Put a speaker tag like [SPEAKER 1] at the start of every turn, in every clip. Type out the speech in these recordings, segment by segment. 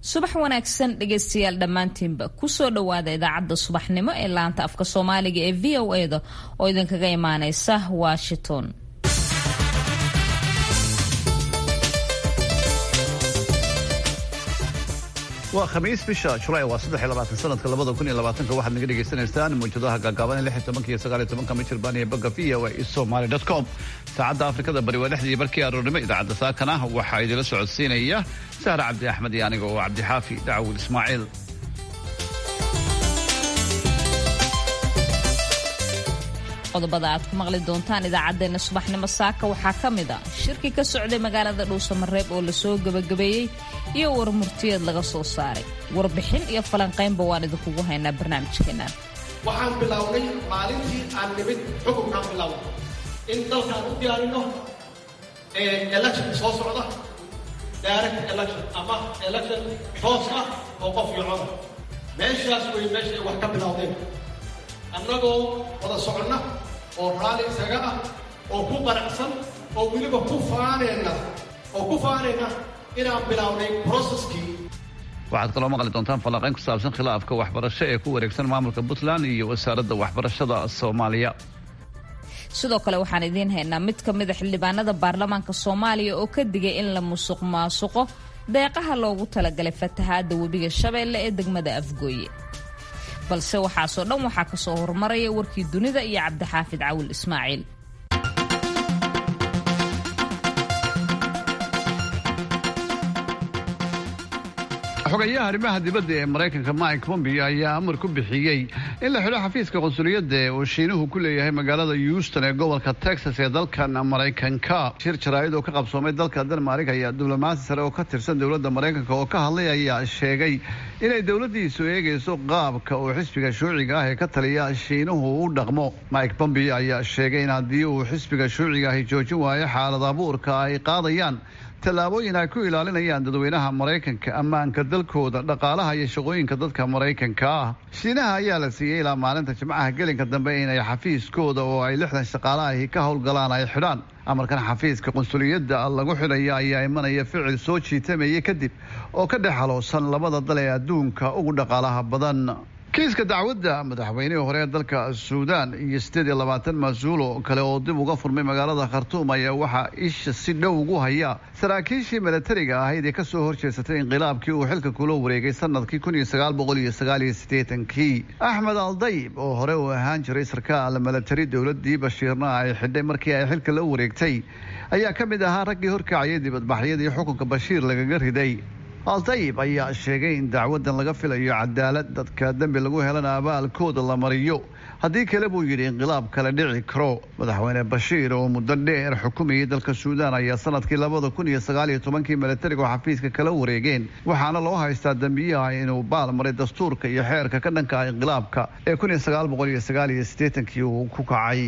[SPEAKER 1] subax wanaagsan dhegaystayaal dhammaantiinba kusoo dhowaada idaacadda subaxnimo ee laanta afka soomaaliga ee v o eda oo idinkaga imaaneysa washington
[SPEAKER 2] waa khamiis bisha julaay waa saddex iyo labaatan sanadka labada kun iyo labaatanka waxaad naga dhagaysanaysaan mawjadaha gaagaaban lix iyo tobanka iyo sagaal iyo tobanka michirbaan iyo bogga v o a somali dot com saacadda afrikada bari waa lixdii barkii aroornimo idaacadda saakana waxaa idila socodsiinaya sahra cabdi axmed iyo aniga oo cabdixaafi dacwud ismaaciil
[SPEAKER 1] qodobada aad ku maqli doontaan idaacaddeenna subaxnimo saaka waxaa ka mid a shirki ka socday magaalada dhuusamareeb oo lasoo gebagabeeyey iyo warmurtiyeed laga soo saaray warbixin iyo falanqaynba waan idinkugu haynaa barnaamijkeennan
[SPEAKER 3] waxaan bilownay maalintii aan nimid xukunkaan bilownay in dalkaan u diyaarino election soo socda direct election ama election toos ah oo qof iyo coda meeshaas wey meesha ay wax ka bilowdeen annagoo wada soconna oo raalli isaga ah oo ku qaracsan oo weliba ku faanayna oo ku faanayna inaan bilownay broceskii
[SPEAKER 2] waxaad kaloo maqli doontaan falanqayn ku saabsan khilaafka waxbarasho ee ku wareegsan maamulka puntland iyo wasaaradda waxbarashada soomaaliya
[SPEAKER 1] sidoo kale waxaan idiin haynaa mid ka mida xildhibaanada baarlamaanka soomaaliya oo ka digay in la musuq maasuqo deeqaha loogu talagalay fatahaadda webiga shabeelle ee degmada afgooye balse waxaasoo dhan waxaa ka soo horumaraya warkii dunida iyo cabdixaafid cawil ismaaciil
[SPEAKER 2] xogayaha arrimaha dibadda ee maraykanka mike pompeo ayaa amar ku bixiyey in la xidho xafiiska qunsuliyadda ee uu shiinuhu ku leeyahay magaalada houston ee gobolka texas ee dalkan maraykanka shir jaraa'id oo ka qabsoomay dalka denmark ayaa diblomaasi sare oo ka tirsan dowladda maraykanka oo ka hadlay ayaa sheegay inay dowladdiisu eegayso qaabka uu xisbiga shuuciga ah ee ka taliya shiinuhu u dhaqmo mike pompeo ayaa sheegay in haddii uu xisbiga shuuciga ahi joojin waayo xaalad abuurka ay qaadayaan tallaabooyin ay ku ilaalinayaan dadweynaha maraykanka ammaanka dalkooda dhaqaalaha iyo shaqooyinka dadka maraykanka ah shiinaha ayaa la siiyey ilaa maalinta jimcaha gelinka dambe inay xafiiskooda oo ay lixdan shaqaalahi ka howlgalaan ay xidhaan amarkan xafiiska qunsuliyadda lagu xidhaya ayaa imanaya ficil soo jiitamayay kadib oo ka dhex haloosan labada dal ee adduunka ugu dhaqaalaha badan kiiska dacwadda madaxweynihii hore ee dalka suudaan iyo siddeed iyo labaatan mas-uul oo kale oo dib uga furmay magaalada khartuum ayaa waxaa isha si dhow ugu haya saraakiishii milatariga ahayd ee kasoo horjeesatay inqilaabkii uu xilka kula wareegay sanadkii kun iyo sagaal boqol iyo sagaal iyo siddeetankii axmed aldayb oo hore uu ahaan jiray sarkaal milatari dowladdii bashiirna ay xidhay markii ay xilka la wareegtay ayaa ka mid ahaa raggii horkacayay dibadbaxyadii xukunka bashiir lagaga riday aldayib ayaa sheegay in dacwadan laga filayo cadaalad dadka dembi lagu helana abaalkooda la mariyo haddii kale buu yidhi inqilaab kale dhici karo madaxweyne bashiir oo muddo dheer xukumayay dalka suudaan ayaa sanadkii labada kun iyo sagaal iyo tobankii milatarigu xafiiska kala wareegeen waxaana loo haystaa dembiyaha inuu baal maray dastuurka iyo xeerka ka dhanka inqilaabka ee kun iyo sagaal boqol iyo sagaal iyo siddeetankii uu ku kacay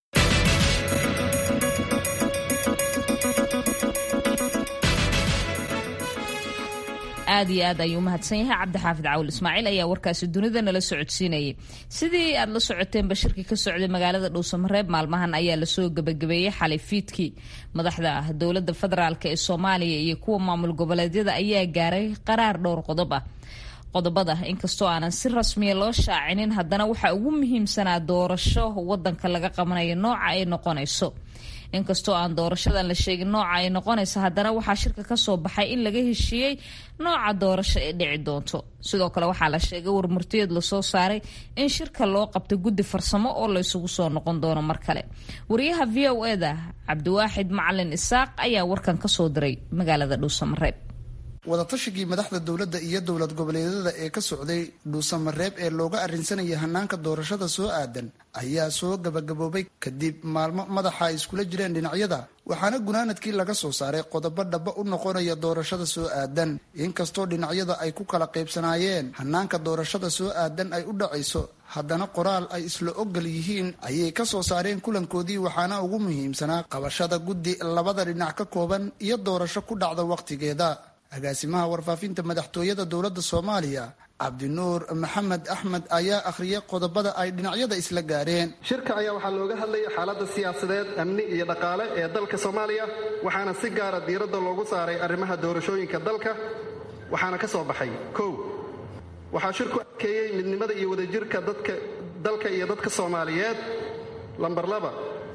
[SPEAKER 1] aad iyo aad ayuu umahadsan yahay cabdixaafid cawil ismaaciil ayaa warkaasi dunida nala socodsiinayay sidii aad la socoteen bashirkii ka socday magaalada dhuusamareeb maalmahan ayaa lasoo gebagabeeyey xalay fiidkii madaxda dowladda federaalk ee soomaaliya iyo kuwa maamul goboleedyada ayaa gaaray qaraar dhowr qodob ah qodobada inkastoo aanan si rasmiya loo shaacinin haddana waxaa ugu muhiimsanaa doorasho wadanka laga qabanayo nooca ay noqonayso inkastoo aan doorashadan la sheegin nooca ay noqonaysa haddana waxaa shirka kasoo baxay in laga heshiiyey nooca doorasho ee dhici doonto sidoo kale waxaa la sheegay warmurtiyeed lasoo saaray in shirka loo qabtay guddi farsamo oo laysugu soo noqon doono mar kale wariyaha v o eda cabdiwaaxid macalin isaaq ayaa warkan kasoo diray magaalada dhuusamareeb
[SPEAKER 4] wadatashigai madaxda dowladda iyo dowlad goboleedyada ee ka socday dhuusamareeb ee looga arrinsanayay hanaanka doorashada soo aadan ayaa soo gabagaboobay kadib maalmo madaxa ay iskula jireen dhinacyada waxaana gunaanadkii laga soo saaray qodobo dhaba u noqonaya doorashada soo aadan inkastoo dhinacyada ay ku kala qaybsanaayeen hanaanka doorashada soo aadan ay u dhacayso haddana qoraal ay isla ogol yihiin ayay ka soo saareen kulankoodii waxaana ugu muhiimsanaa qabashada guddi labada dhinac ka kooban iyo doorasho ku dhacda wakhtigeeda agaasimaha warfaafinta madaxtooyada dowladda soomaaliya cabdinuur maxamed axmed ayaa akhriyay qodobada ay dhinacyada isla gaareen
[SPEAKER 5] shirka ayaa waxaa looga hadlayay xaaladda siyaasadeed amni iyo dhaqaale ee dalka soomaaliya waxaana si gaara diiradda loogu saaray arrimaha doorashooyinka dalka waxaana ka soo baxay kow waxaa shirku adkeeyey midnimada iyo wadajirka dadka dalka iyo dadka soomaaliyeed lambar laba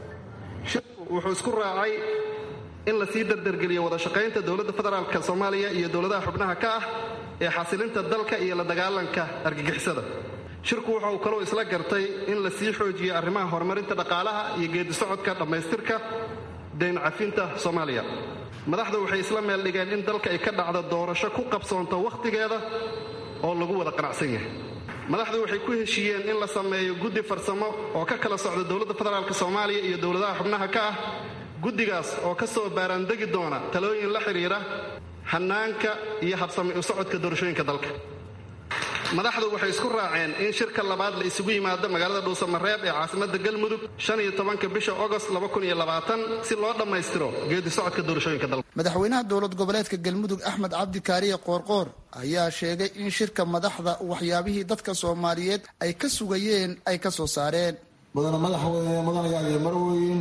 [SPEAKER 5] shirku wuxuu isku raacay in la sii dardargeliyo wada shaqaynta dowladda federaalka soomaaliya iyo dowladaha xubnaha ka ah ee xasilinta dalka iyo la dagaalanka argagixisada shirku waxa uu kaloo isla gartay in la sii xoojiyo arrimaha horumarinta dhaqaalaha iyo geedisocodka dhammaystirka dayn cafinta soomaaliya madaxdu waxay isla meel dhigeen in dalka ay ka dhacdo doorasho ku qabsoonto wakhtigeeda oo lagu wada qanacsan yahay madaxdu waxay ku heshiiyeen in la sameeyo guddi farsamo oo ka kala socda dowladda federaalk soomaaliya iyo dowladaha xubnaha ka ah guddigaas oo ka soo baaraandegi doona talooyin la xidhiira hannaanka iyo habsami u socodka doorashooyinka dalka madaxdu waxay isku raaceen in shirka labaad la isugu yimaado magaalada dhuusamareeb ee caasimadda galmudug ka bisha ogost si loo dhammaystiro geedi socodka doorashooyinka dalka
[SPEAKER 4] madaxweynaha dowlad goboleedka galmudug axmed cabdi kaariye qoorqoor ayaa sheegay in shirka madaxda waxyaabihii dadka soomaaliyeed ay ka sugayeen ay ka soo saareen
[SPEAKER 6] mudane madaxweyne mudanayaaliyo marweyn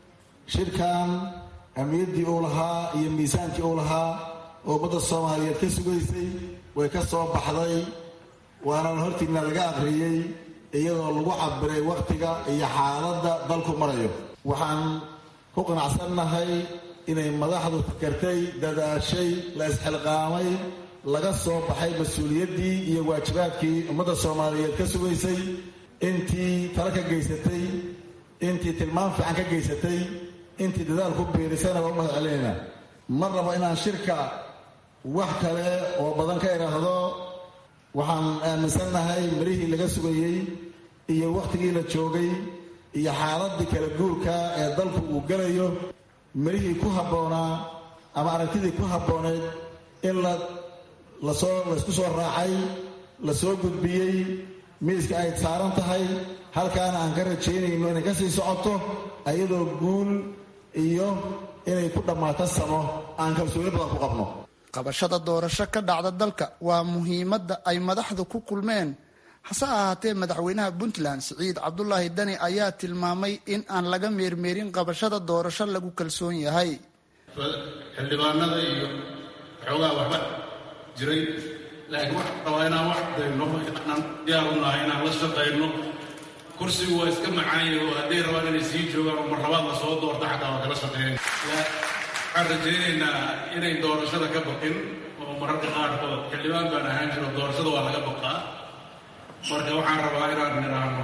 [SPEAKER 6] shirkan ahmiyaddii uu lahaa iyo miisaankii uu lahaa oo ummadda soomaaliyeed ka sugaysay way ka soo baxday waana hortiina laga aqriyey iyadoo lagu cabiray wakhtiga iyo xaaladda dalku marayo waxaan ku qanacsannahay inay madaxdu fikartay dadaashay la isxilqaamay laga soo baxay mas-uuliyaddii iyo waajibaadkii ummadda soomaaliyeed ka sugaysay intii tala ka geysatay intii tilmaam fiican ka geysatay intii dadaal ku biirisayna waa u mahad celinayna ma rabo inaan shirka wax kale oo badan ka idhaahdo waxaan aaminsannahay marihii laga sugayey iyo wakhtigii la joogay iyo xaaladii kala guurka ee dalku uu gelayo marihii ku habboonaa ama aragtidii ku habbooneed in la lasoo laysku soo raacay la soo gudbiyey miiska ay saaran tahay halkaana aan ka rajaynayno inay ka sii socoto ayadoo guul iyo inay ku dhammaato samo aan kalsooni badan ku qabno
[SPEAKER 4] qabashada doorasho ka dhacda dalka waa muhiimadda ay madaxdu ku kulmeen hase ahaatee madaxweynaha puntland siciid cabdulaahi dani ayaa tilmaamay in aan laga meermeerin qabashada doorasho lagu kalsoon yahay
[SPEAKER 7] xildhibaanada iyo xoogaa waxba jiray laakiin wax rabaa inaan wax dayno inaan diyaar u nahay inaan la shaqayno kursigu waa iska macaanya oo hadday rabaan inay sii joogaan oo marlabaad la soo doorta xataa waa kala shaqeyn waxaan rajaynaynaa inay doorashada ka baqin oo mararka qaarkood xildhibaan baan ahaan jiro doorashada waa laga baqaa marka waxaan rabaa inaan nidhaahno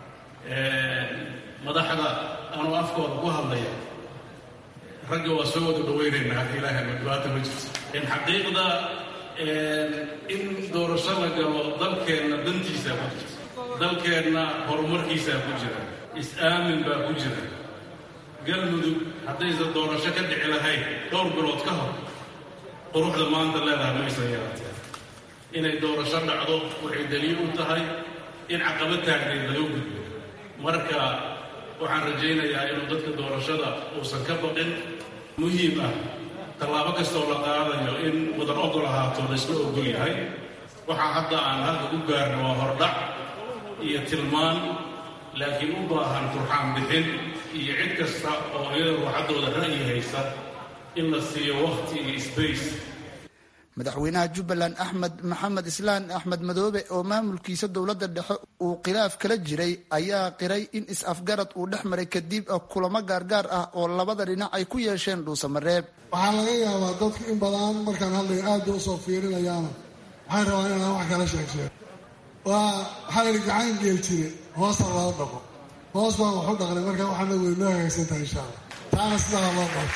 [SPEAKER 7] madaxda anuu afkooda ku hadlaya ragga waa soo wada dhawaynaynaa hadda ilaahay ma dhibaata ma jirto in xaqiiqda in doorasho la galo dalkeenna dantiisaa ku jirta dalkeenna horumarkiisaa ku jira is-aamin baa ku jira galmudug haddaysan doorasho ka dhici lahayn dhowr bilood ka hor quruxda maanta leedahay maysan yeelatee inay doorasho dhacdo waxay daliil u tahay in caqabad taagneed laga gudbo marka waxaan rajaynayaa inuu dadka doorashada uusan ka baqin muhiim ah tallaabo kastoo la qaadayo in wadan ogol ahaato laysla ogol yahay waxaa hadda aan halka u gaarno waa hordhac iyo tilmaan laakiin u baahan turxaan bixin iyo cid kasta oo iyada ruuxaddooda ra'yi haysa in la siiyo wakhti iyo sbace
[SPEAKER 4] madaxweynaha jubbaland axmed maxamed islaan axmed madoobe oo maamulkiisa dowladda dhexe uu khilaaf kala jiray ayaa qiray in is-afgarad uu dhex maray kadib kulamo gaargaar ah oo labada dhinac ay ku yeesheen dhuusamareeb
[SPEAKER 8] waxaa laga yaabaa dadku in badan markaan hadlayo aada usoo fiirinayaana waxay rabaan inaan wax kala sheegsheego waa waxaa layihi gacan geel jire hoosta loo dhaqo hoos baan waxu dhaqnay marka waxaana wey noo hagaagsantahay insha allah taana sidaa loo qabto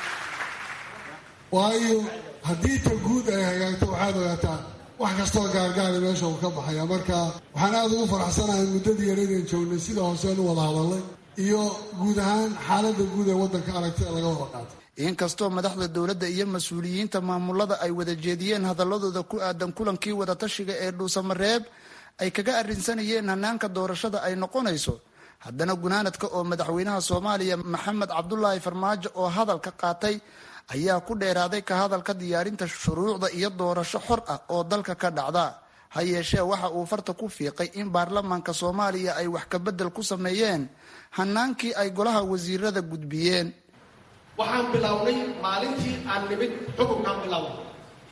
[SPEAKER 8] waayo haddii ta guud ay hagaagto waxaad ogaataa wax kastoo gaargaari meesha uu ka baxaya marka waxaan aada ugu faraxsanahay muddadii yaraydaan joognay sida hooseen u wada hadalnay iyo guud ahaan xaaladda guud ee waddanka aragti ee laga wada qaatay
[SPEAKER 4] inkastoo madaxda dowladda iyo mas-uuliyiinta maamulada ay wada jeediyeen hadaladooda ku aadan kulankii wadatashiga ee dhuusamareeb ay kaga arrinsanayeen hanaanka doorashada ay noqonayso haddana gunaanadka oo madaxweynaha soomaaliya maxamed cabdulaahi farmaajo oo hadalka qaatay ayaa ku dheeraaday ka hadalka diyaarinta shuruucda iyo doorasho xor ah oo dalka ka dhacda ha yeeshee waxa uu farta ku fiiqay in baarlamaanka soomaaliya ay wax kabedel ku sameeyeen hanaankii ay golaha wasiirada gudbiyeen
[SPEAKER 3] waxaan bilownay maalintii aan nimid xukunkaan bilownay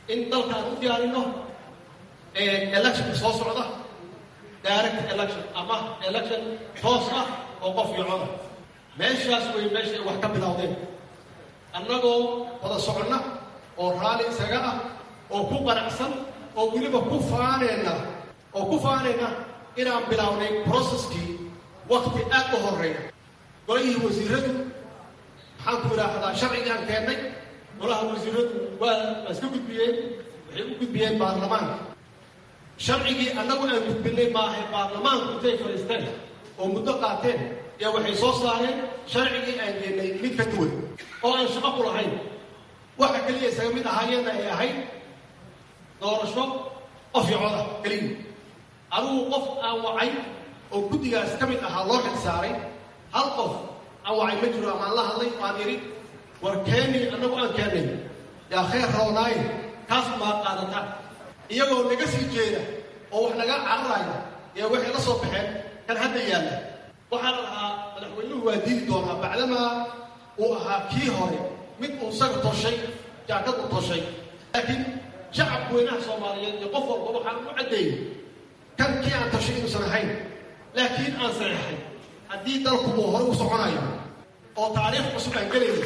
[SPEAKER 3] in dalkaan u diyaarino electionka soo socda direct election ama election toos ah oo qof iyo coda meeshaas way meesha ay wax ka bilowdeen annagoo wada soconna oo raalli isaga ah oo ku qanacsan oo weliba ku faanayna oo ku faanayna inaan bilownay processkii wakti aad u horeeya golihii wasiiradu maxaan ku idhaahdaa sharcigaan keennay golaha wasiiradu waa waa iska gudbiyeen waxay u gudbiyeen baarlamaanka sharcigii annagu aan gudbinay maahay baarlamaanku intay fadhiisteen oo muddo qaateen yaa waxay soo saareen sharcigii aan geenay mid ka duwan oo aan shaqo ku lahayn waxa keliya isaga mid ahaayeenna ay ahayd doorasho qof iyo coda keliya adugu qof aan wacay oo guddigaas ka mid ahaa loo xil saaray hal qof aan wacay ma jiro amaan la hadlay waan idhi war keeni annagu aan keennay yaa khayr roonaaye kaas maa qaadata iyagoo naga sii jeeda oo wax naga cararaya yaa waxay la soo baxeen kan hadda yaalla waxaa la dhahaa madaxweynuhu waa diidi doonaa bacdamaa uu ahaa kii hore mid uu isaga toshay jaakad u toshay laakiin shacabka weynaha soomaaliyeed iyo qof walba waxaan u caddeeyey kan kii aan toshay inuusan ahayn laakiin aan saxeexay haddii dalku uu hore u soconayo oo taariikh cusub aan gelayno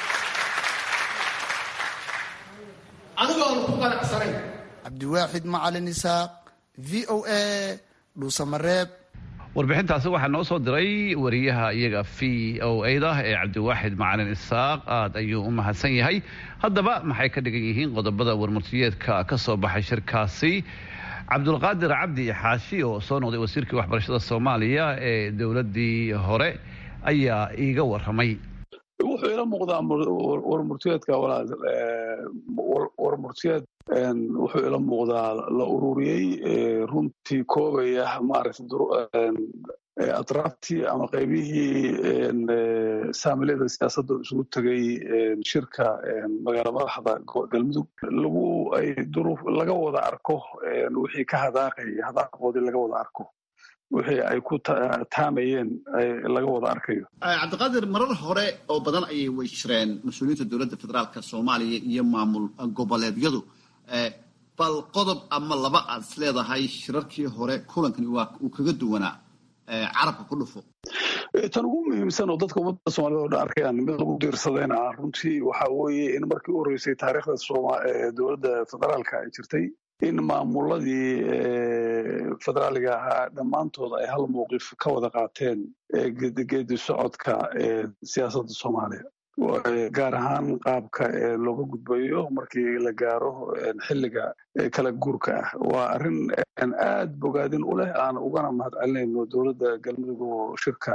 [SPEAKER 3] anigoo aan ku qanacsanayn
[SPEAKER 4] cabdiwaaxid macalin isaaq v o a dhuusamareeb
[SPEAKER 2] warbixintaasi waxaa noo soo diray wariyaha iyaga v o a-da ee cabdiwaaxid macalin isaaq aad ayuu u mahadsan yahay haddaba maxay ka dhigan yihiin qodobada warmurtiyeedka ka soo baxay shirkaasi cabdulqaadir cabdi xaashi oo soo noqday wasiirkii waxbarashada soomaaliya ee dowladdii hore ayaa iiga waramay
[SPEAKER 9] wuxuu ila muuqdaa warmurtiyeedka walaal warmurtiyeed wuxuu ila muuqdaa la ururiyey runtii koobaya maaragtay atraaftii ama qaybihii saamilada siyaasadda isugu tegay shirka magaala madaxda galmudug lagu ay duruuf laga wada arko wixii ka hadaaqay hadaaqoodii laga wada arko wixii ay ku taamayeen laga wada arkayo
[SPEAKER 10] cabdiqaadir marar hore oo badan ayay way jireen mas-uuliyiinta dowladda federaalka soomaaliya iyo maamul goboleedyadu bal qodob ama laba aad is leedahay shirarkii hore kulankani waa uu kaga duwanaa carabka ku dhufo
[SPEAKER 9] tan ugu muhiimsan oo dadka ummadda soomaaliyed oo dhan arkayaan mid lagu diirsadayna ah runtii waxa weeye in markii u horreysay taariikhda dowladda federaalka ay jirtay in maamuladii federaaliga ahaa dhammaantood ay hal mowqif ka wada qaateen geedi socodka siyaasadda soomaaliya gaar ahaan qaabka looga gudbayo markii la gaaro xilliga kala guurka ah waa arrin aad bogaadin u leh aan ugana mahad celinayno dowladda galmudug oo shirka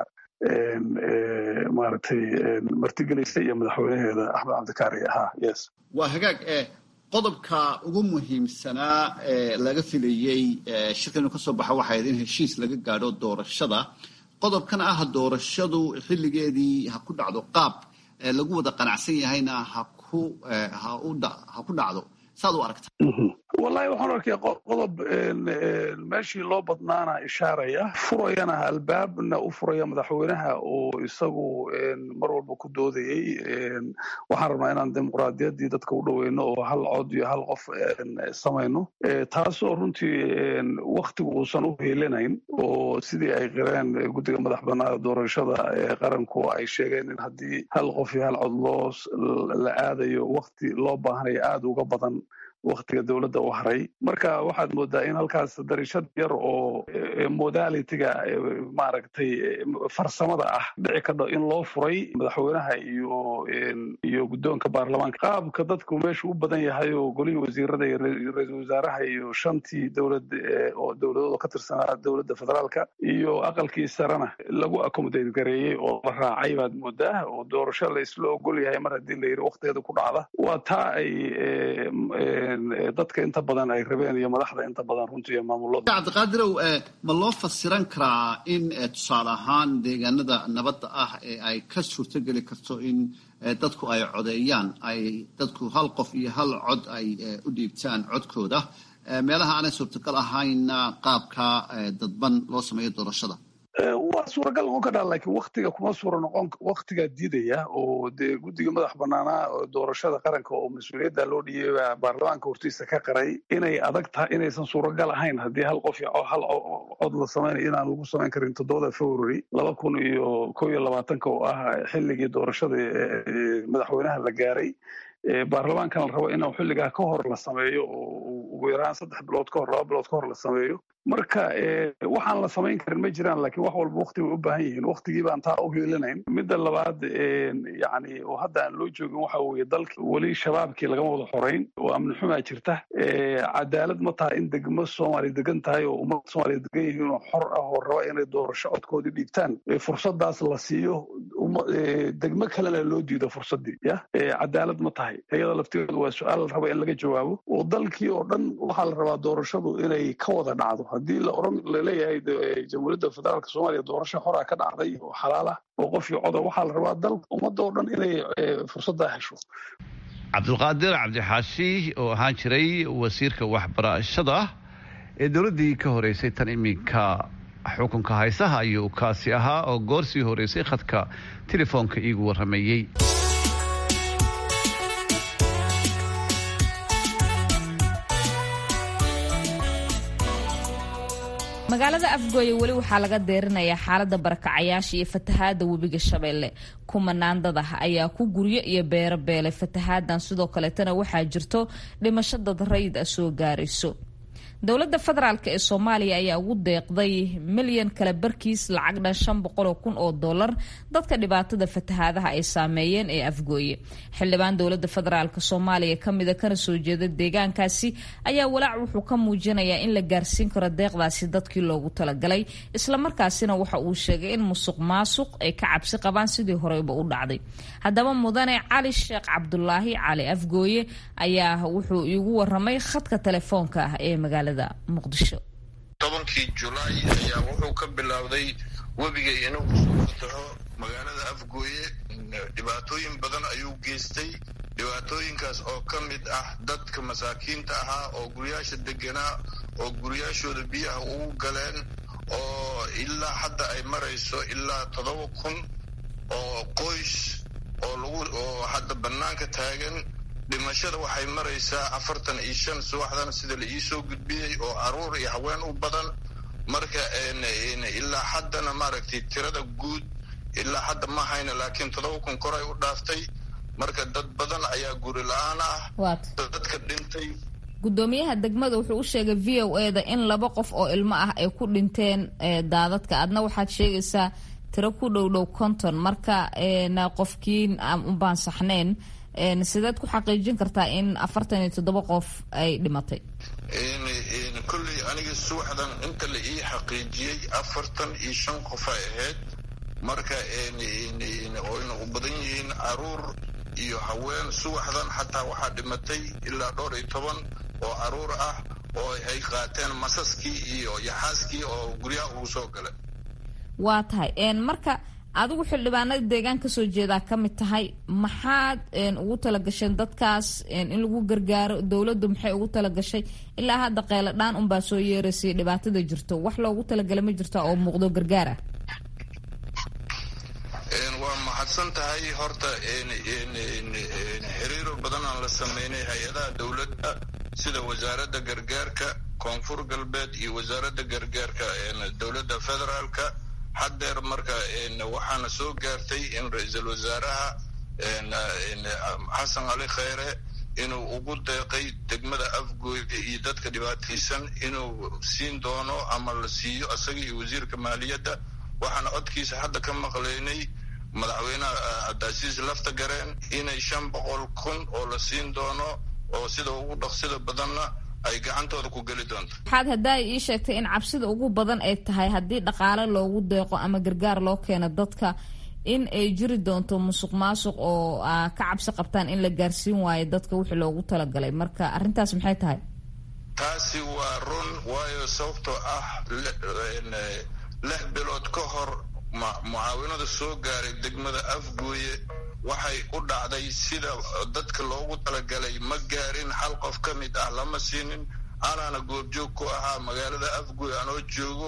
[SPEAKER 9] maaragtay martigelaysa iyo madaxweynaheeda axmed cabdikaari ahaa yes
[SPEAKER 10] waa hagaag qodobka ugu muhiimsanaa ee laga filayey shirkan inuu ka soo baxa waxay ahayd in heshiis laga gaadho doorashada qodobkan ah doorashadu xilligeedii ha ku dhacdo qaab lagu wada qanacsan yahayna ha ku ha ku dhacdo saad u aragta
[SPEAKER 9] wallahi waxaan arkaya qodob meeshii loo badnaana ishaaraya furayana albaabna u furaya madaxweynaha oo isagu mar walba ku doodayey waxaan rabnaa inaan dimuqraadiyaddii dadka u dhoweyno oo hal cod iyo hal qof samayno taasoo runtii waktigu uusan u heelanayn oo sidii ay qireen guddiga madax banaada doorashada ee qaranku ay sheegeen in haddii hal qof iyo hal cod loo la aadayo wakti loo baahanayo aada uga badan waktiga dowladda u haray marka waxaad moodaa in halkaas darishad yar oo modalitiga maaragtay farsamada ah dhici kadho in loo furay madaxweynaha iyo iyo guddoonka baarlamaanka qaabka dadku meeshu u badan yahay oo golihii wasiirada iyo ra-iisul wasaaraha iyo shantii dowlad oo dowladooda ka tirsanaa dowladda federaalka iyo aqalkii sarena lagu accommodate gareeyey oo la raacay baad moodaa oo doorasho la isla ogol yahay mar haddii la yidhi waktigeeda ku dhacda waa taa ay dadka inta badan ay rabeen iyo madaxda inta badan runtii iyo maamulada
[SPEAKER 10] cabdiqaadirow ma loo fasiran karaa in tusaale ahaan deegaanada nabadda ah ee ay ka suurtogeli karto in dadku ay codeeyaan ay dadku hal qof iyo hal cod ay u dhiibtaan codkooda meelaha aanay suurtagal ahaynna qaabka dadban loo sameeyo doorashada
[SPEAKER 9] waa suuragal noqon karaa laakiin waktiga kuma suura noqon waktigaa diidaya oo dee guddiga madax banaanaa oo doorashada qaranka oo mas-uuliyadda loo dhiibay baarlamaanka hortiisa ka qaray inay adag tahay inaysan suuragal ahayn haddii hal qof hal cod la samaynayo inaan lagu samayn karin toddobada february laba kun iyo kow iyo labaatanka oo ah xilligii doorashada madaxweynaha la gaaray baarlamaankan la rabo inuu xilligaa ka hor la sameeyo oo ugu yaraan saddex bilood ka hor laba bilood ka hor la sameeyo marka waxaan la samayn karin ma jiraan laakiin wax walba wakti bay u baahan yihiin waktigii baan taa u hiilinayn midda labaad yani oo hadda aan loo joogin waxa weeye dalka weli shabaabkii lagama wada xorayn oo amni xumaa jirta cadaalad ma taha in degmo soomaaliya degan tahay oo ummadda soomaaliya degan yihiin oo xor ah oo raba inay doorasho codkoodii dhiibtaan fursadaas la siiyo degmo kalena loo diido fursaddii ya cadaalad ma tahay iyada laftigeedu waa su-aal la raba in laga jawaabo oo dalkii oo dhan waxaa la rabaa doorashadu inay ka wada dhacdo haddii la oran laleeyahay jamhuuriyadda federaalka soomaaliya doorasho horaa ka dhacday oo xalaal ah oo qofkii coda waxaa la rabaa dal ummadda oo dhan inay fursaddaa hesho
[SPEAKER 2] cabdulqaadir cabdixaashi oo ahaan jiray wasiirka waxbarashada ee dowladdii ka horeysay tan iminka xukunka haysaha ayuu kaasi ahaa oo goor sii horeysay khadka telefoonka iigu warrameeyey
[SPEAKER 1] magaalada afgooye weli waxaa laga deerinayaa xaalada barakacayaasha iyo fatahaada webiga shabeelle kumanaan dad ah ayaa ku guryo iyo beero beelay fatahaadan sidoo kaleetana waxaa jirto dhimasho dad rayid ah soo gaarayso dowladda federaalk ee soomaaliya ayaa ugu deeqday milyan kale barkiis lacag dhan shan boqoloo kun oo dollar dadka dhibaatada fatahaadaha ay saameeyeen ee afgooye xildhibaan dowladda federaalk soomaaliya kamida kana soo jeeda deegaankaasi ayaa walaac wuxuu ka muujinayaa in la gaarsiin karo deeqdaasi dadkii loogu talagalay islamarkaasina waxa uu sheegay in musuq maasuq ay ka cabsi qabaan sidii horeyba u dhacday haddaba mudane cali sheekh cabdulaahi cali afgooye ayaa wuxuu iigu waramay khadka telefoonka ah ee magaalada
[SPEAKER 11] tobankii julaay ayaa wuxuu ka bilowday webiga inuu soo fataho magaalada afgooye dhibaatooyin badan ayuu geystay dhibaatooyinkaas oo ka mid ah dadka masaakiinta ahaa oo guryaasha deganaa oo guryaashooda biyaha ugu galeen oo ilaa hadda ay marayso ilaa toddoba kun oo qoys oo lagu oo hadda bannaanka taagan dhimashada waxay maraysaa afartan iyo shan subaxdan sida la iisoo gudbiyey oo caruur iyo haween u badan marka ilaa haddana maaragtay tirada guud ilaa hadda ma hayna laakiin toddoba kun koray u dhaaftay marka dad badan ayaa guri la-aan ah dadka dhintay
[SPEAKER 1] gudoomiyaha degmada wuxuu u sheegay v o e da in laba qof oo ilmo ah ay ku dhinteen daadadka adna waxaad sheegaysaa tiro ku dhow dhow konton marka qofkii unbaan saxnayn sideed ku xaqiijin kartaa in afartan iyo toddoba qof ay dhimatay
[SPEAKER 11] kolley aniga subaxdan inta la ii xaqiijiyey afartan iyo shan qof ay ahayd marka oyna u badan yihiin caruur iyo haween subaxdan xataa waxaa dhimatay ilaa dhowr iyo toban oo caruur ah oo ay qaateen masaskii iyo yaxaaskii oo guryaha ugu soo galay
[SPEAKER 1] waa tahay marka adigu xildhibaanada deegaan kasoo jeedaa ka mid tahay maxaad ugu talagasheen dadkaas in lagu gargaaro dowladdu maxay ugu talagashay ilaa hadda qeyladhaan unbaa soo yeeraysay dhibaatada jirto wax loogu talagalay ma jirta oo muuqdo gargaar ah
[SPEAKER 11] waa mahadsan tahay horta xiriiro badan aan la sameynay hay-adaha dowladda sida wasaaradda gargaarka koonfur galbeed iyo wasaaradda gargaarka dowladda federaalka haddeer marka waxaana soo gaartay in ra-iisul wasaaraha xasan cali kheyre inuu ugu deeqay degmada afgooye iyo dadka dhibaataysan inuu siin doono ama la siiyo isaga iyo wasiirka maaliyadda waxaana codkiisa hadda ka maqlaynay madaxweynaha cabdicasiis lafta gareen inay shan boqol kun oo la siin doono oo sida ugu dhaqsida badanna ay gacantooda ku geli doonto
[SPEAKER 1] waxaad haddaa ii sheegtay in cabsida ugu badan ay tahay haddii dhaqaale loogu deeqo ama gargaar loo keeno dadka in ay jiri doonto musuq maasuq oo ka cabsi qabtaan in la gaarsiin waayo dadka wixii loogu talagalay marka arrintaas maxay tahay
[SPEAKER 11] taasi waa run waayo sababtoo ah lix bilood ka hor mucaawinada soo gaaray degmada afgooye waxay u dhacday sida dadka loogu talagalay ma gaarin hal qof ka mid ah lama siinin anaana goobjoog ku ahaa magaalada afgooye anoo joogo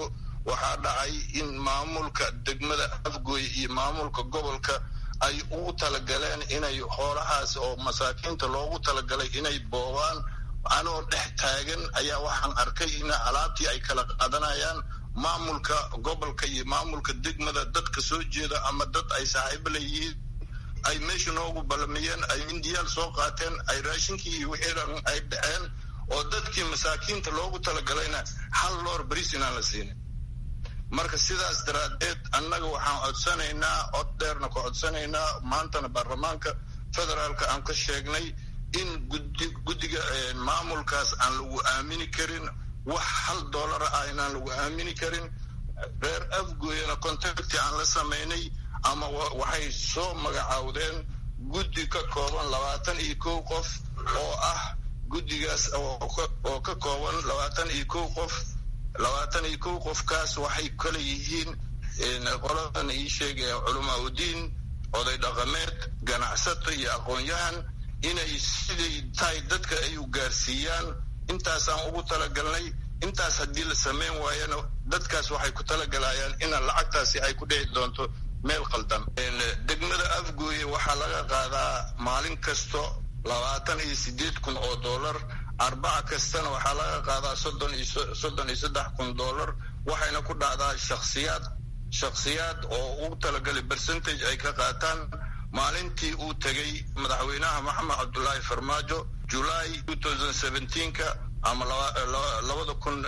[SPEAKER 11] waxaa dhacay in maamulka degmada afgooye iyo maamulka gobolka ay ugu talagaleen inay hoolahaas oo masaakiinta loogu talagalay inay boobaan anoo dhex taagan ayaa waxaan arkay in alaabtii ay kala qaadanayaan maamulka gobolka iyo maamulka degmada dadka soo jeeda ama dad ay saaxiibo leeyihiin ay meesha noogu ballamiyeen ay mindiyaal soo qaateen ay raashinkii iyo wixii dhan ay dhaceen oo dadkii masaakiinta loogu talagalayna hal loor bariis inaan la siinin marka sidaas daraaddeed annaga waxaan codsanaynaa cod dheerna ku codsanaynaa maantana baarlamaanka federaalka aan ka sheegnay in gudi guddiga maamulkaas aan lagu aamini karin wax hal doolara ah inaan lagu aamini karin reer afgooyana contacti aan la samaynay ama waxay soo magacaawdeen guddi ka kooban labaatan iyo kow qof oo ah guddigaas oo ka kooban labaatan iyo kow qof labaatan iyo kow qofkaas waxay kala yihiin qoladan ii sheegay culamaa udiin oday dhaqameed ganacsato iyo aqoon-yahan inay siday tahay dadka ay u gaarsiiyaan intaasaan ugu talagalnay intaas haddii la samayn waayana dadkaas waxay ku talagalayaan ina lacagtaasi ay ku dhici doonto meel qaldan degmada afgooye waxaa laga qaadaa maalin kasto labaatan iyo sideed kun oo dollar arbaca kastana waxaa laga qaadaa soddon iyo soddon iyo saddex kun dollar waxayna ku dhacdaa shakhsiyaad shakhsiyaad oo ugu talagalay percentage ay ka qaataan maalintii uu tegay madaxweynaha maxamed cabdulaahi farmaajo july ka ama labada kun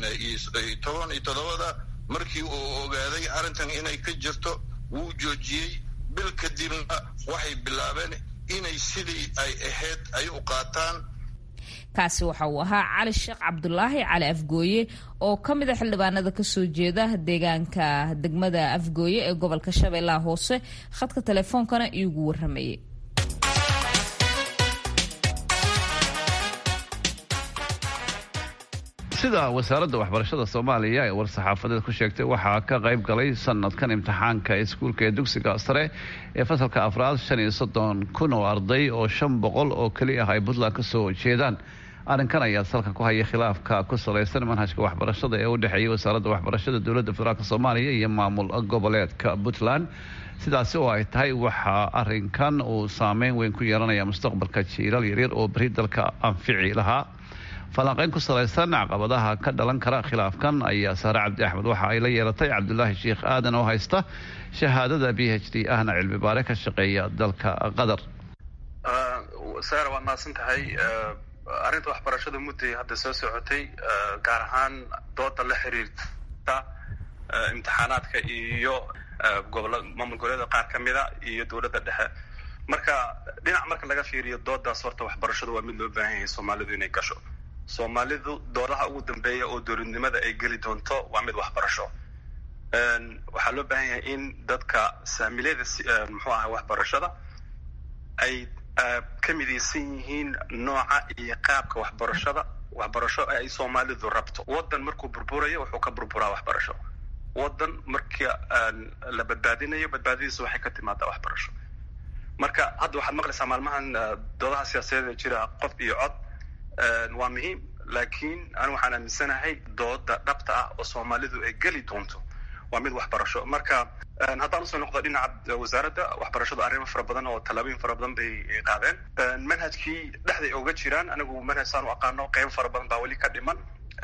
[SPEAKER 11] toban iyo toddobada markii uu ogaaday arrintan inay ka jirto wuu joojiyey bil kadibna waxay bilaabeen inay sidii ay ahayd ay u qaataan
[SPEAKER 1] kaasi waxa uu ahaa cali sheekh cabdulaahi cali afgooye oo ka mid a xildhibaanada kasoo jeeda deegaanka degmada afgooye ee gobolka shabeellaha hoose khadka teleefoonkana iigu waramayay
[SPEAKER 2] sida wasaaradda waxbarashada soomaaliya ee war-saxaafadeed ku sheegtay waxaa ka qayb galay sanadkan imtixaanka iskuulka ee dugsiga sare ee fasalka afraad shan iyo soddon kun oo arday oo shan boqol oo keli ah ay puntland ka soo jeedaan arrinkan ayaa salka ku haya khilaafka ku salaysan manhajka waxbarashada ee u dhexeeyay wasaaradda waxbarashada dowladda federaalk soomaaliya iyo maamul goboleedka puntland sidaasi oo ay tahay waxaa arinkan uu saameyn weyn ku yeelanaya mustaqbalka jiilal yaryar oo beri dalka anfici lahaa falanqeyn ku salaysan caqabadaha ka dhalan kara khilaafkan ayaa saare cabdi axmed waxa ay la yeelatay cabdulaahi sheikh aadan oo haysta shahaadada b h d ahna cilmi baare ka shaqeeya dalka qatar
[SPEAKER 12] saare waad mahadsan tahay arrinta waxbarashada mudday hadda soo socotay gaar ahaan dooda la xiriirta imtixaanaadka iyo gobola maamul goboleeda qaar ka mida iyo dowladda dhexe marka dhinac marka laga fiiriyo doodaas horta waxbarashadu waa mid loo baahan yahay soomaalidu inay gasho soomaalidu doodaha ugu dambeeya oo dowladnimada ay geli doonto waa mid waxbarasho waxaa loo baahan yahay in dadka saamilada muxuu aha waxbarashada ay ka midaysan yihiin nooca iyo qaabka waxbarashada waxbarasho ay soomaalidu rabto waddan markuu burburayo wuxuu ka burburaa waxbarasho waddan markii la badbaadinayo badbaadadiisa waxay ka timaadaa waxbarasho marka hadda waxaad maqlaysaa maalmahan doodaha siyaasadeed jira qof iyo cod waa muhiim laakiin anigu waxaan aaminsanahay dooda dhabta ah oo soomaalidu ay geli doonto waa mid waxbarasho marka haddaan usoo noqdo dhinaca wasaaradda waxbarashadu arrimo fara badan oo tallaabooyin fara badan bay qaadeen manhajkii dhexday oga jiraan anigu manhaj saan u aqaano qeybo fara badan baa weli ka dhiman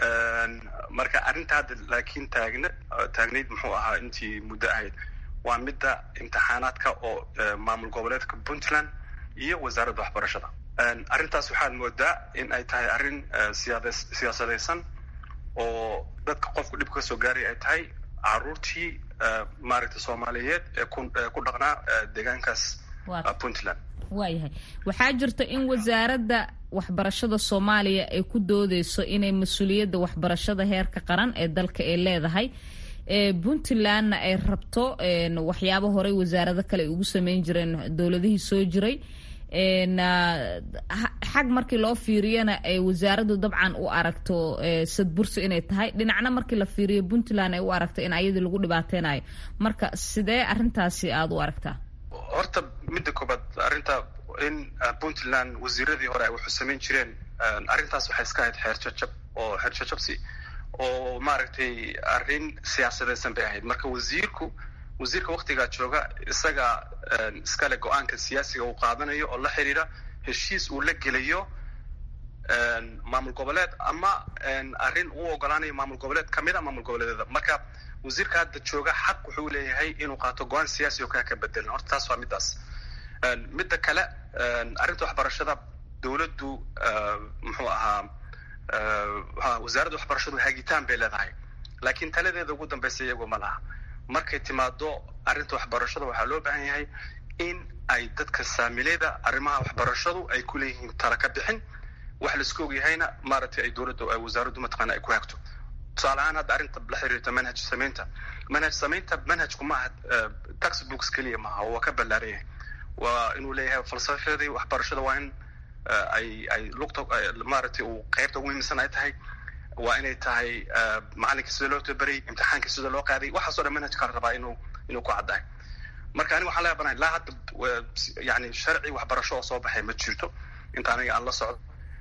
[SPEAKER 12] marka arrinta hadda laakiin taagna taagnayd muxuu ahaa intii muddo ahayd waa midda imtixaanaadka oo maamul goboleedka puntland iyo wasaaradda waxbarashada arrintaas waxaad moodaa in ay tahay arrin siyaasadaysan oo dadka qofku dhib ka soo gaaray ay tahay caruurtii maaragta soomaaliyeed ee ku dhaqnaa deegaankaas puntland
[SPEAKER 1] waayahay waxaa jirta in wasaaradda waxbarashada soomaaliya ay ku doodeyso inay mas-uuliyadda waxbarashada heerka qaran ee dalka ay leedahay puntlandna ay rabto waxyaabo horey wasaarado kale ay ugu sameyn jireen dowladihii soo jiray xag markii loo fiiriyana ay wasaaraddu dabcan u aragto sadbursi inay tahay dhinacna markii la fiiriyo puntland ay u aragto in ayadii lagu dhibaateynayo marka sidee arrintaasi aada u aragtaa
[SPEAKER 12] horta midda koobaad arrinta in puntland wasiiradii hore ay waxu samayn jireen arrintaas waxay iska ahayd xeer jajab oo xeer jajabsi oo maaragtay arrin siyaasadeysan bay ahayd marka wasiirku wasiirka waktigaa jooga isaga iskale go-aanka siyaasiga uu qaadanayo oo la xiriira heshiis uu la gelayo maamul goboleed ama arrin uu ogolaanayo maamul goboleed kamid a maamul goboleedyada marka wasiirka hadda jooga xaq wuxuu leeyahay inuu qaato go-aan siyaasi oo kaa ka bedelan horta taas waa midaas midda kale arrinta waxbarashada dowladdu muxuu ahaa wasaaradda waxbarashadu hagitaan bay leedahay laakiin taladeeda ugu dambaysa iyagu ma laha markay timaado arrinta waxbarashada waxaa loo baahan yahay in ay dadka saamileyda arrimaha waxbarashadu ay ku leeyihiin tala ka bixin wax laisku ogyahayna maaragtay ay dowladda wasaaraddu mataqaana ay ku hagto tusaale ahaan hadda arrinta la xiriirta manhaj samaynta manhaj samaynta manhajku maaha textbooks keliya maaha waa ka ballaaran yahay waa inuu leeyahay falsafadii waxbarashada waa in ay ay lugta maaragtay uu qaybta ugu muhiimsan ay tahay waa inay tahay macalinka sida loo tabaray imtixaanka sida loo qaaday waxaasoo dhan manhajka la rabaa inuu inuu ku caddahay marka aniga waxaan leeyahay ilaa hadda yani sharci waxbarasho oo soo baxay ma jirto inta aniga aan la socdo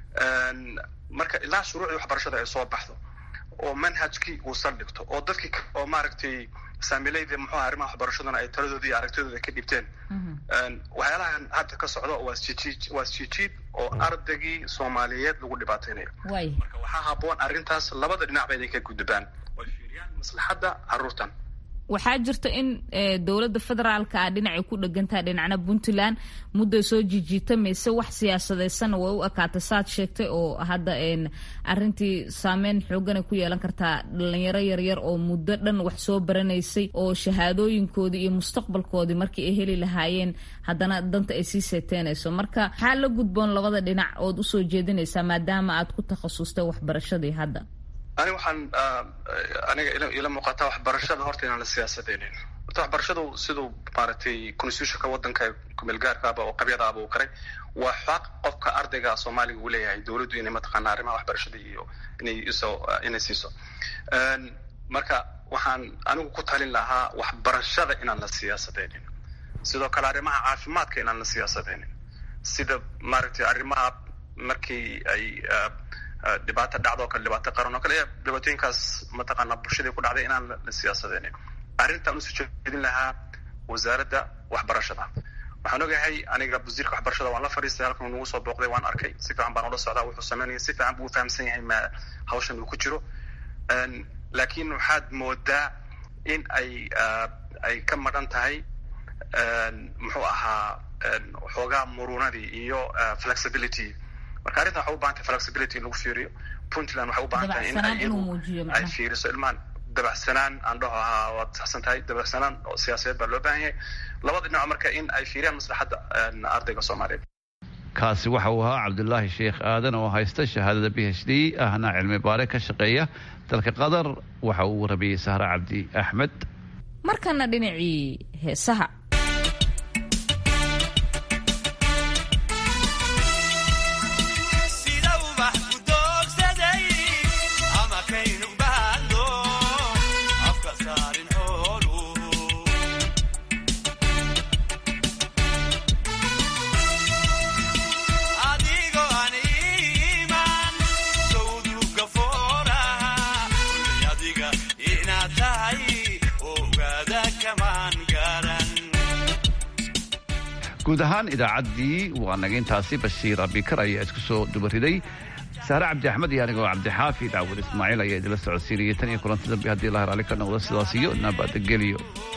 [SPEAKER 12] marka ilaa shuruucdii waxbarashada ay soo baxdo oo manhajkii uu saldhigto oo dadkii oo maaragtay saamilayda muxuu aha arrimaha waxbarashadana ay taladoodii iyo aragtidooda ka dhibteen waxyaalahan hadda ka socdo waa isjijiid waa isjijiid oo ardaygii soomaaliyeed lagu dhibaateynayo marka waxaa habboon arrintaas labada dhinacba inay ka gudbaan way fiiriyaan maslaxadda carruurtan
[SPEAKER 1] waxaa jirta in dowladda federaalka ah dhinacay ku dhegantaha dhinacna puntland mudday soo jijiitamaysa wax siyaasadeysanna way u ekaatay saad sheegtay oo hadda arintii saameyn xooganay ku yeelan kartaa dhalinyaro yaryar oo muddo dhan wax soo baranaysay oo shahaadooyinkoodii iyo mustaqbalkoodii markii ay heli lahaayeen haddana danta ay sii seeteynayso marka maxaa la gudboon labada dhinac ood usoo jeedinaysaa maadaama aad ku takhasustay waxbarashadii hadda
[SPEAKER 12] ani waxaan aniga ila muuqataa waxbarashada horta inaan la siyaasadeynin horta waxbarashadu siduu maaragtay constitutionka waddanka kumeelgaarkaaba oo qabyadaaba uu qaray waa xaq qofka ardayga soomaaliga uu leeyahay dowladdu inay mataqaanaa arrimaha waxbarashada iyo inay iso inay siiso marka waxaan anigu ku talin lahaa waxbarashada inaan la siyaasadeynin sidoo kale arrimaha caafimaadka inaan la siyaasadeynin sida maaragtay arrimaha markii ay dhibaato dhacdo o kale dhibaato qaran oo kale dhibaatooyinkaas mataqaanaa bulshadii ku dhacday inaan la siyaasadeynin arrintaan usoo jeedin lahaa wasaaradda waxbarashada waxaan ogahay aniga wasiirka waxbarashada waan la fadhiistay halkan nagu soo booqday waan arkay si fiican baan ula socdaa wuxuu sameynaya si fiican buu fahamsan yahay ma hawshan uu ku jiro laakiin waxaad moodaa in ay ay ka madhan tahay muxuu ahaa xoogaa murunadii iyo flexibility marka arrintan waxay u bahan tahay flexibility in lagu fiiriyo puntland waxay u bahan tahay in ay iyadu ay fiiriso ilmaan dabacsanaan aan dhaho ahaa waad saxsan tahay dabacsanaan oo siyaasadeed baa loo baahan yahay labada dhinac marka in ay fiiriyaan maslaxadda ardayga soomaaliyeed
[SPEAKER 2] kaasi waxa uu ahaa cabdulaahi sheekh aadan oo haysta shahaadada b h d ahna cilmi baare ka shaqeeya dalka qatar waxa uu warabiyey sahre cabdi axmed
[SPEAKER 1] markana dhinacii heesaha
[SPEAKER 2] guud ahaan idaacaddii waa naga intaasi bashiir abikar ayaa isku soo dubariday saare cabdi axmed iyo anigoo cabdixaafi daawud ismaaciil ayaa idinla socodsiinayay tan iyo kulanti dambe haddii lahar ali ka noqdo sidaas iyo nabadgelyo